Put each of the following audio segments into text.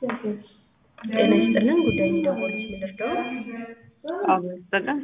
ጤና ይስጥልን ጉዳይ የሚደውሉት ምንድነው? አመሰግን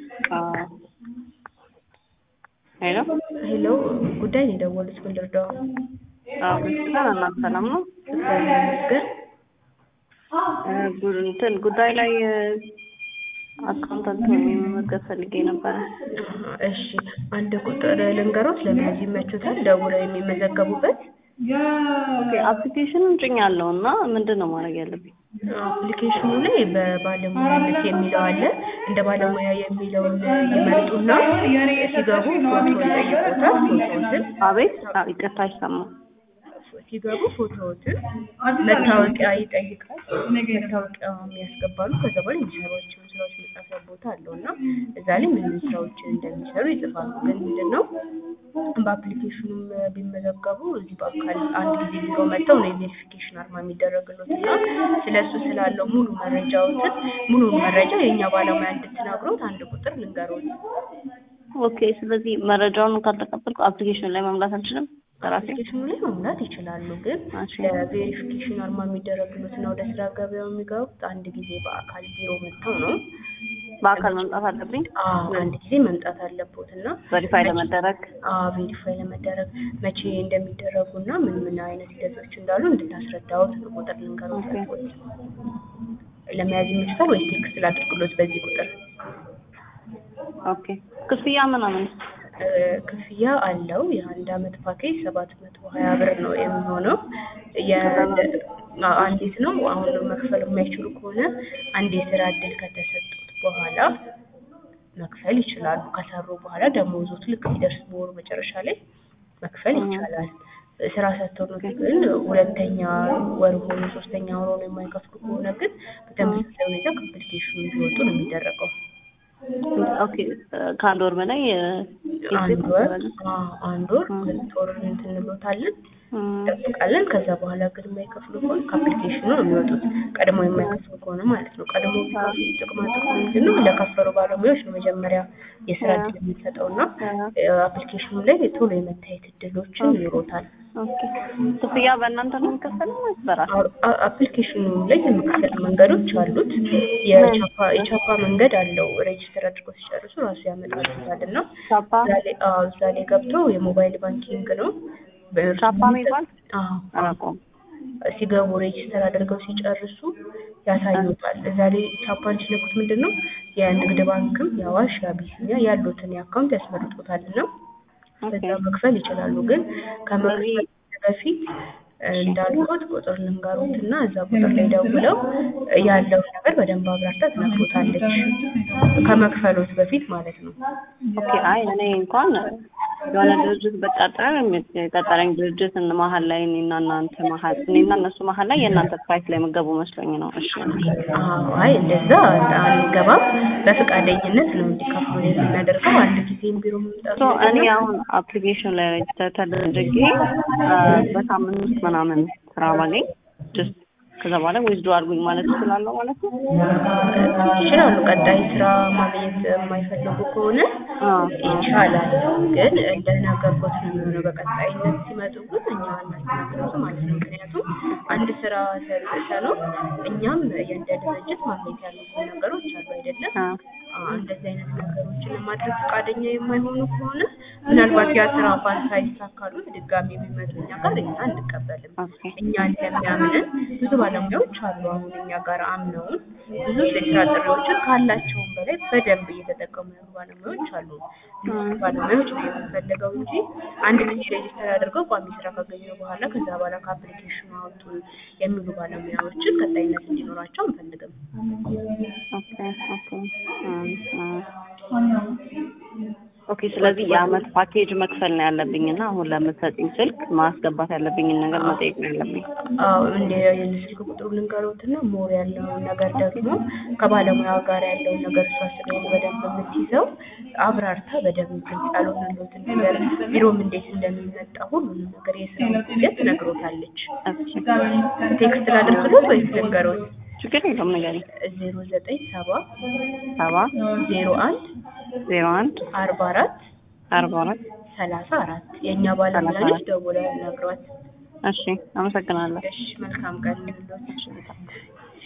ሄሎ ሄሎ ጉዳይ ነው የደወሉት ምንድነው? አመሰግን እናት ሰላም ነው እግዚአብሔር ይመስገን። እ ጉ- እንትን ጉዳይ ላይ አካውንታንት ሆኜ መመዝገብ ፈልጌ ነበረ። አሀ፣ እሺ አንድ ቁጥር ልንገሮት ለመያዝ ይመቹታል ደውለው የሚመዘገቡበት ኦኬ አፕሊኬሽኑን ጭኛለሁ እና ምንድን ነው ማድረግ ያለብኝ? አፕሊኬሽኑ ላይ በባለሙያነት የሚለው አለ። እንደ ባለሙያ የሚለውን ይመርጡና ሲገቡ ፎቶ ይጠይቁታል። ፎቶዎትን አቤት አ- ይቅርታ አይሰማም። ሲገቡ ፎቶዎትን መታወቂያ ይጠይቃል። መታወቂያ የሚያስገባሉ። ከዛ በኋላ የሚሰሯቸውን ስራዎች መጻፊያ ቦታ አለው እና እዛ ላይ ምን ምን ስራዎችን እንደሚሰሩ ይጽፋሉ። ግን ምንድን ነው በአፕሊኬሽኑም ቢመዘገቡ እዚህ በአካል አንድ ጊዜ ቢሮ መጥተው ነው የቬሪፊኬሽን አርማ የሚደረግሎት እና ስለ እሱ ስላለው ሙሉ መረጃዎትን ሙሉ መረጃ የእኛ ባለሙያ እንድትነግሮት አንድ ቁጥር ልንገሮት። ኦኬ ስለዚህ መረጃውን ካልተቀበልኩ አፕሊኬሽን ላይ መምላት አልችልም በራሴ? አፕሊኬሽኑ ላይ መሙላት ይችላሉ። ግን እሺ። ለቬሪፊኬሽን አርማ የሚደረግሎት እና ወደ ስራ ገበያው የሚገቡት አንድ ጊዜ በአካል ቢሮ መጥተው ነው። በአካል መምጣት አለብኝ አዎ አንድ ጊዜ መምጣት አለቦት እና ቬሪፋይ ለመደረግ ቬሪፋይ ለመደረግ መቼ እንደሚደረጉ እና ምን ምን አይነት ሂደቶች እንዳሉ እንድታስረዳዎት ነው ቁጥር ልንገሮት ኦኬ። ያልኩት። ለመያዝ ይመችታል ወይስ ቴክስት ላድርግሎት በዚህ ቁጥር? ኦኬ ክፍያ ምናምን እ፣ ክፍያ አለው። የአንድ አመት ፓኬጅ ሰባት መቶ ሀያ ብር ነው የሚሆነው። የ- አ- አንዲት ነው። አሁን መክፈል የማይችሉ ከሆነ አንድ የስራ እድል ከተሰጡት በኋላ መክፈል ይችላሉ። ከሰሩ በኋላ ደሞዞት ልክ ሲደርስ በወሩ መጨረሻ ላይ መክፈል ይቻላል። ስራ ሰጥተው ነው ግን ሁለተኛ ወር ሆኖ ሶስተኛ ወር ሆኖ የማይከፍሉ ከሆነ ግን በተመሳሳይ ሁኔታ ከአፕሊኬሽኑ እንዲወጡ ነው የሚደረገው። ኦኬ ከአንድ ወር በላይ እ፣ አንድ ወር አዎ፣ አንድ ወር ሁለት ወር እንትን እንሎታለን እም፣ እንጠብቃለን። ከዛ በኋላ ግን የማይከፍሉ ከሆነ ከአፕሊኬሽኑ ነው የሚወጡት። ቀድሞ የማይከፍሉ ከሆነ ማለት ነው። ቀድሞ ቢከፍሉ ጥቅማ ጥቅሙ ምንድን ነው? ለከፈሉ ባለሙያዎች ነው መጀመሪያ የስራ እድል የምንሰጠው እና አፕሊኬሽኑ ላይ ቶሎ የመታየት እድሎችን ይኖሮታል። ኦኬ ክፍያ በእናንተ ነው የሚከፈለው ወይስ በራሴ? አ- አፕሊኬሽኑ ላይ የመክፈል መንገዶች አሉት። የቻፓ የቻፓ መንገድ አለው። ሬጅስተር አድርገው ሲጨርሱ ራሱ ያመጣሉታል እና ቻፓ እዛ ላይ አዎ፣ እዛ ላይ ገብተው የሞባይል ባንኪንግ ነው በእርሱ ቻፓ የሚባል አዎ አላውቀውም። ሲገቡ ሬጅስተር አድርገው ሲጨርሱ ያሳዩታል። እዛ ላይ ቻፓን ሲነኩት ምንድን ነው የንግድ ባንክም የአዋሽ የአቢሲኒያ ያሉትን የአካውንት ያስመርጡታል እና በዛ መክፈል ይችላሉ። ግን ከመክፈል በፊት እንዳልኩት ቁጥር ልንገሩት እና እዛ ቁጥር ላይ ደውለው ያለውን ነገር በደንብ አብራርታ ትነግሮታለች። ከመክፈሎት በፊት ማለት ነው። ኦኬ አይ እኔ እንኳን የሆነ ድርጅት በቀጠረን የቀጠረኝ ድርጅት እን- መሀል ላይ እኔና እናንተ መሀል እኔና እነሱ መሀል ላይ የእናንተ ፕራይስ ላይ የምገቡ መስሎኝ ነው። እሺ አዎ፣ አይ እንደዛ አንገባም። በፈቃደኝነት ነው እንዲከፍሉ የምናደርገው። አንድ ጊዜም ቢሮ መምጣቱ ሶ እኔ አሁን አፕሊኬሽን ላይ ሬጅስተር ተደርጌ አ፣ በሳምንት ውስጥ ምናምን ስራ ባገኝ ጀስት ከዛ በኋላ ዊዝዶ አድርጉኝ ማለት እችላለሁ ማለት ነው። ይችላሉ። ቀጣይ ስራ ማግኘት የማይፈልጉ ከሆነ አዎ። ይቻላል። ግን እንደነገርኩት ነው የሚሆነው። በቀጣይነት ሲመጡ ግን እኛ እናስተናግደው ማለት ነው። ምክንያቱም አንድ ስራ ሰርተ ነው እኛም የእንደ ድርጅት ማግኘት ያሉብን ነገሮች አሉ አይደለም። አዎ። አዎ፣ እንደዚህ አይነት ነገሮችን ለማድረግ ፈቃደኛ የማይሆኑ ከሆነ ምናልባት ያ ስራ እንኳን ሳይሳካሉ ድጋሚ የሚመጡ እኛ ጋር እኛ አንቀበልም። ኦኬ እኛ እንደሚያምንን ብዙ ባለሙያዎች አሉ። አሁን እኛ ጋር አምነውን ብዙ የስራ ጥሪዎችን ካላቸውም በላይ በደንብ እየተጠቀሙ ያሉ ባለሙያዎች አሉ። ብዙ ባለሙያዎች ነው የምንፈልገው እንጂ አንድ ጊዜ ሬጅስተር አድርገው ቋሚ ስራ ካገኙ በኋላ ከዛ በኋላ ከአፕሊኬሽኑ አውጡ የሚሉ ባለሙያዎችን ቀጣይነት እንዲኖራቸው አንፈልግም። ኦኬ ኦኬ እም፣ እም። ኦኬ ስለዚህ የአመት ፓኬጅ መክፈል ነው ያለብኝ እና አሁን ለምትሰጥኝ ስልክ ማስገባት ያለብኝን ነገር መጠየቅ ነው ያለብኝ። አዎ እንደ የስልክ ቁጥሩ ልንገሮትና ሞር ያለውን ነገር ደግሞ ከባለሙያ ጋር ያለውን ነገር እሷ ስለሆነ በደንብ የምትይዘው አብራርታ በደንብ ግልጽ ያልሆነለትን ነገር ቢሮም እንዴት እንደሚመጣ ሁሉንም ነገር የስራውን ሂደት ትነግሮታለች። እሺ ቴክስት ላድርግሎት ወይስ ልንገሮት? ችግር የለውም ንገሪኝ። ዜሮ ዘጠኝ ሰባ ሰባ ዜሮ አንድ ዜሮ አንድ አርባ አራት አርባ አራት ሰላሳ አራት የእኛ ባለሙያዎች ደውለው ያናግሯት። እሺ አመሰግናለሁ። እሺ መልካም ቀን ይሁንልዎት።